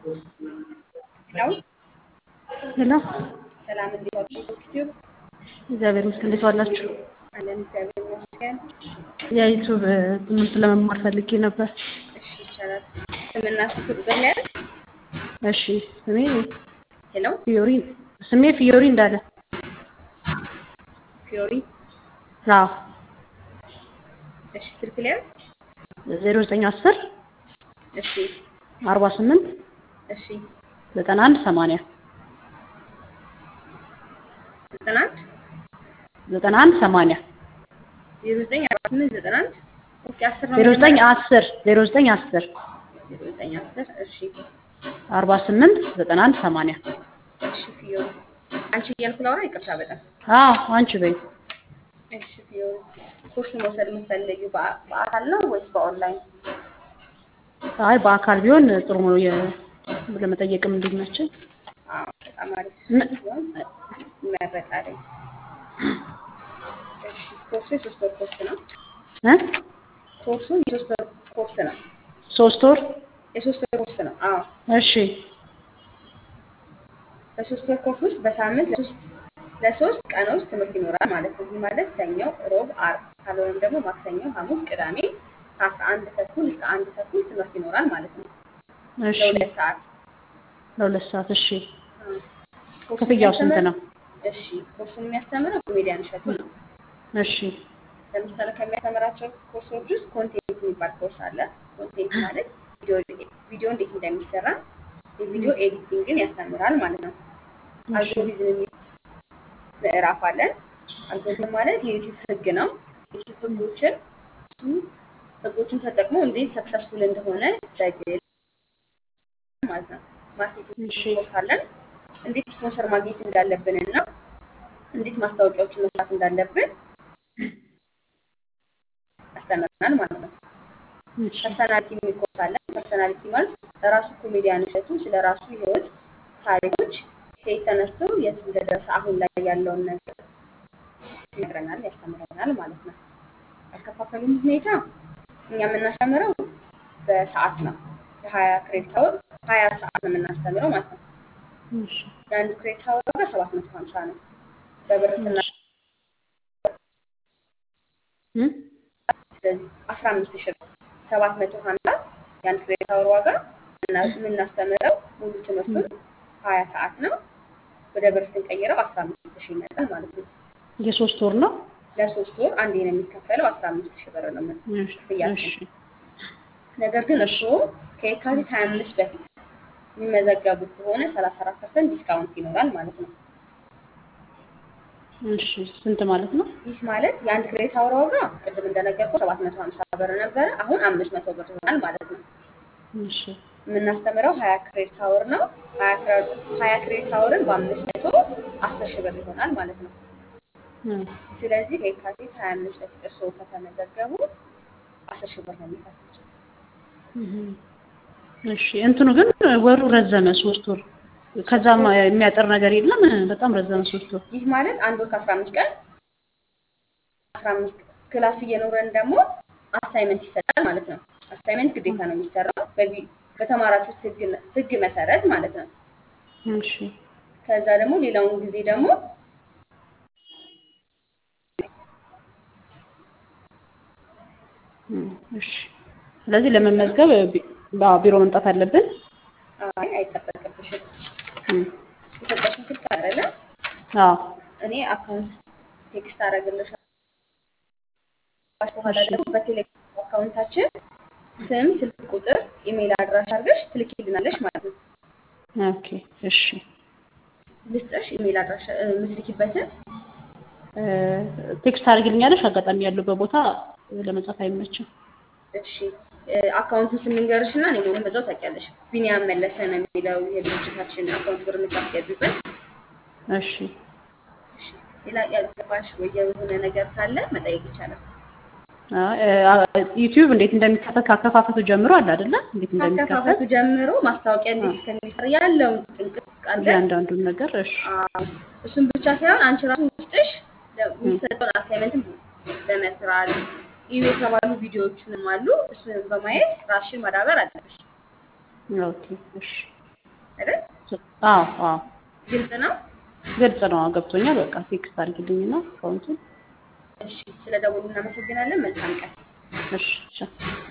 ሄሎ ሄሎ ሰላም፣ እንዴት ዋሉ? ዩቲዩብ እግዚአብሔር ይመስገን። እንዴት ዋላችሁ? አለን፣ እግዚአብሔር ይመስገን። የዩቱብ ትምህርት ለመማር ፈልጌ ነበር። እሺ፣ ይቻላል። ስምና ስልክ ቁጥር ላይ አይደል? እሺ ስሜ ሄሎ ፊዮሪ ስሜ ፊዮሪ እንዳለ። ፊዮሪ። አዎ እሺ፣ ስልክ ላይ አይደል? ዜሮ ዘጠኝ አስር እሺ፣ አርባ ስምንት እሺ፣ ዘጠና አንድ ሰማንያ ዘጠና አንድ ዘጠና አንድ ሰማንያ ዜሮ ዘጠኝ አርባ ስምንት ዘጠና አንድ ኦኬ፣ አስር ነው ዜሮ ዘጠኝ የሚሆነው? አስር ዜሮ ዘጠኝ አስር ዜሮ ዘጠኝ አስር እሺ፣ አርባ ስምንት ዘጠና አንድ ሰማንያ እሺ፣ ፊዮሪ አንቺ እያልኩ ላውራ፣ ይቅርታ በጣም አዎ አንቺ በይ። እሺ፣ ፊዮሪ ኮርስ መውሰድ የምትፈልጊው በአ- በአካል ነው ወይስ በኦንላይን? አይ በአካል ቢሆን ጥሩ ነው የ- ለመጠየቅም እንዲመቸኝ። አዎ፣ በጣም አሪፍ ምን- ሲሆን ይመረጣል። እሺ፣ ኮርሱ የሶስት ወር ኮርስ ነው። እ ኮርሱ የሶስት ወር ኮርስ ነው። ሶስት ወር የሶስት ወር ኮርስ ነው። አዎ እሺ በሶስት ወር ኮርስ ውስጥ በሳምንት ለሶስት ለሶስት ቀኖች ትምህርት ይኖራል ማለት ነው። ይህ ማለት ሰኞ፣ ሮብ፣ አርብ ካልሆነም ደግሞ ማክሰኞ፣ ሐሙስ፣ ቅዳሜ ከአስራ አንድ ተኩል እስከ አንድ ተኩል ትምህርት ይኖራል ማለት ነው። እሺ ለሁለት ሰዓት ለሁለት ሰዓት እሺ። አዎ። ኮርሱን ክፍያው ስንት የሚያስተምር- ነው? እሺ ኮርሱን የሚያስተምረው ኮሜዲያን እሸቱ ነው። እሺ ለምሳሌ ከሚያስተምራቸው ኮርሶች ውስጥ ኮንቴንት የሚባል ኮርስ አለ። ኮንቴንት ማለት ቪዲዮ ቪዲዮ እንዴት እንደሚሰራ የቪዲዮ ኤዲቲንግን ያስተምራል ማለት ነው። እሺ አልጎሪዝም የሚል ምዕራፍ አለን። አልጎሪዝም ማለት የዩቲዩብ ህግ ነው። የዩቲዩብ ህጎችን ህጎችን ተጠቅሞ እንዴት ሰክሰስፉል እንደሆነ በግል ማለት ነው። ማርኬቲንግ እሺ ኮርስ አለን። እንዴት ስፖንሰር ማግኘት እንዳለብን እና እንዴት ማስታወቂያዎችን መስራት እንዳለብን ያስተምረናል ማለት ነው። እሺ ፐርሰናሊቲ የሚል ኮርስ አለን። ፐርሰናሊቲ ማለት ራሱ ኮሜዲያን እሸቱ ስለ ራሱ ህይወት ታሪኮች ከየት ተነስቶ የት እንደደረሰ አሁን ላይ ያለውን ነገር ይነግረናል፣ ያስተምረናል ማለት ነው። አከፋፈሉም ሁኔታ እኛ የምናስተምረው በሰዓት ነው። የሀያ ክሬዲት አወር ሀያ ሰዓት ነው የምናስተምረው ማለት ነው። እሺ የአንዱ ክሬዲት አወር ዋጋ ሰባት መቶ ሀምሳ ነው። በብር ስና እሺ እ ስለዚህ አስራ አምስት ሺህ ብር ሰባት መቶ ሀምሳ የአንድ ክሬዲት አወር ዋጋ እና የምናስተምረው ሙሉ ትምህርቱን ሀያ ሰዓት ነው። ወደ ብር ስንቀይረው አስራ አምስት ሺህ ይመጣል ማለት ነው። የሶስት ወር ነው። ለሶስት ወር አንዴ ነው የሚከፈለው አስራ አምስት ሺህ ብር ነው ምን- እሺ ክፍያችን። እሺ ነገር ግን እርስዎ ከየካቲት ሀያ አምስት በፊት የሚመዘገቡ ከሆነ ሰላሳ አራት ፐርሰንት ዲስካውንት ይኖራል ማለት ነው። እሺ ስንት ማለት ነው? ይህ ማለት የአንድ ክሬዲት አወር ዋጋ ቅድም እንደነገርኩ ሰባት መቶ ሀምሳ ብር ነበረ። አሁን አምስት መቶ ብር ይሆናል ማለት ነው። እሺ የምናስተምረው ሀያ ክሬዲት አወር ነው። ሀያ ክሬ- ሀያ ክሬዲት አወርን በአምስት መቶ አስር ሺህ ብር ይሆናል ማለት ነው። እ ስለዚህ ከየካቲት ሀያ አምስት በፊት እርስዎ ከተመዘገቡ አስር ሺህ ብር ነው የሚከፍሉት። እህ እሺ እንትኑ ግን ወሩ ረዘመ ሶስት ወር ከዛም የሚያጠር ነገር የለም። በጣም ረዘመ ሶስት ወር። ይህ ማለት አንድ ወር ከአስራ አምስት ቀን አስራ አምስት ክላስ እየኖረን ደግሞ አሳይመንት ይሰጣል ማለት ነው። አሳይመንት ግዴታ ነው የሚሰራው በቪ- በተማራችሁት ህግ ህግ መሰረት ማለት ነው። እሺ ከዛ ደግሞ ሌላውን ጊዜ ደግሞ እ እሺ ስለዚህ ለመመዝገብ ቢ- በ- ቢሮ መምጣት አለብን። አይ አይጠበቅብሽም። እ የሰጠሽን ስልክ አይደለ? አዎ እኔ አካውንት ቴክስት አደርግልሻለሁ። በኋላ እሺ ደግሞ በቴሌግራም አካውንታችን ስም፣ ስልክ ቁጥር፣ ኢሜይል አድራሻ አድርገሽ ትልኪልናለሽ ማለት ነው። ኦኬ እሺ ልስጥሽ ኢሜይል አድራሻ እ፣ የምትልኪበትን እ ቴክስት አድርግልኛለሽ። አጋጣሚ ያለበት ቦታ ለመጻፍ አይመችም። እሺ እ፣ አካውንቱን ስም ልንገርሽ እና እኔ መሆኑን በዛው ታውቂያለሽ። ቢኒያም መለሰ ነው የሚለው የድርጅታችን አካውንት ብር የምታስገቢበት። እሺ እሺ ሌላ ያልገባሽ ወይ የሆነ ነገር ካለ መጠየቅ ይቻላል። ዩቲዩብ እንዴት እንደሚከፈት ካከፋፈቱ ጀምሮ አለ አይደለ? እንዴት እንደሚከፈት ካከፋፈቱ ጀምሮ ማስታወቂያ እንዴት እስከሚሰራ ያለውን ጥንቅቅ አድርገን እያንዳንዱን ነገር እሺ አዎ፣ እሱን ብቻ ሳይሆን አንቺ ራሱ ውስጥሽ የሚሰጠውን አሳይመንትም በመስራት እዩ የተባሉ ቪዲዮዎችንም አሉ። እሱንም በማየት ራስሽን ማዳበር አለብሽ። ኦኬ እሺ አዎ አዎ ግልጽ ነው። ግልጽ ነው ገብቶኛል። በቃ ቴክስት አድርጊልኝና አካውንቱን እሺ፣ ስለ ደውሉ እናመሰግናለን። መልካም ቀን። እሺ እሺ